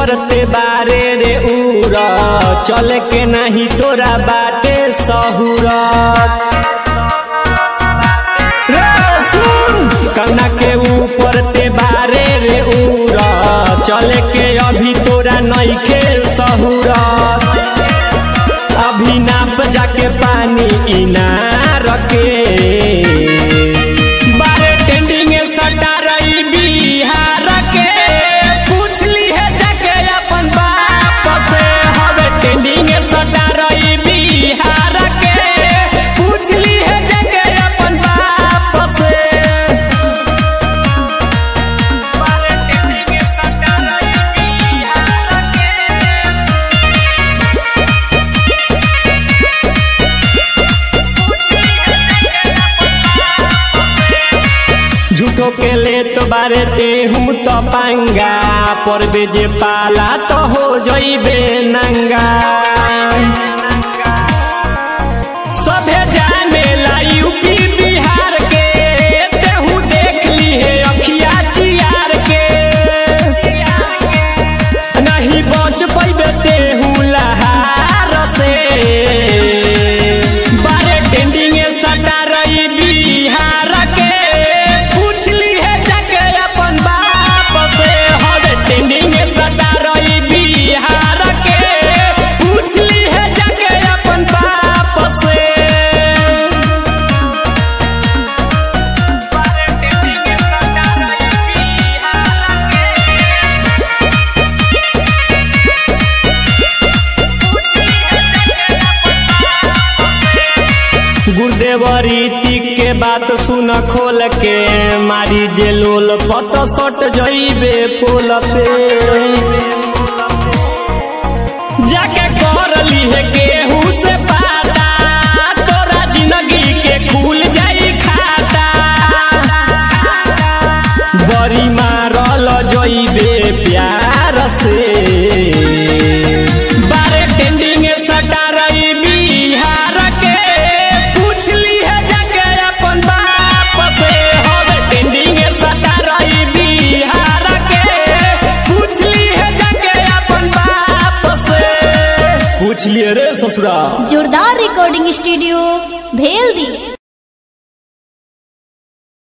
ऊपर ते बारे रे उड़ चल के नहीं तोरा बाटे सहूरत रे सुन कना के ऊपर ते बारे रे उड़ चल के अभी तोरा नइखे सहूरत अभी नाप जाके पानी इनार के बारे टेंडिंग सटा रही बिहार के पूछ ली है जाके अपन बाप से हवे टेंडिंग सटा रही बिहार के पूछ ली है जाके अपन बाप से बारे टेंडिंग सटा रही बिहार के झूठो के ले तो बारे ते हम तो पंगा पर बेजे पाला तो हो जइबे नंगा सभे जाने ला यूपी बिहार के तेहू देख ली है अखिया चियार के नहीं बच पैबे तेहू लहार से बारे टेंडिंग सटा रही बिहार के पूछ ली है जाके अपन बाप से हवे टेंडिंग सटा रही बिहार के पूछ ली है जाके अपन बाप से बारे टेंडिंग सटा रही बिहार के गुरुदेव रीति के बात सुन खोल के मारी जे लोल पत सट जइबे पोल पे जाके कर ली है केहू से पाता तोरा जिंदगी के खुल जाई खाता बड़ी मारल जइबे प्यार से बारे टेंडिंग सटा रही बिहार के पूछ ली है जाके अपन बाप से हवे टेंडिंग सटा रही बिहार के पूछ ली है जाके अपन बाप से पूछ लिए रे ससुरा जोरदार रिकॉर्डिंग स्टूडियो भेल दी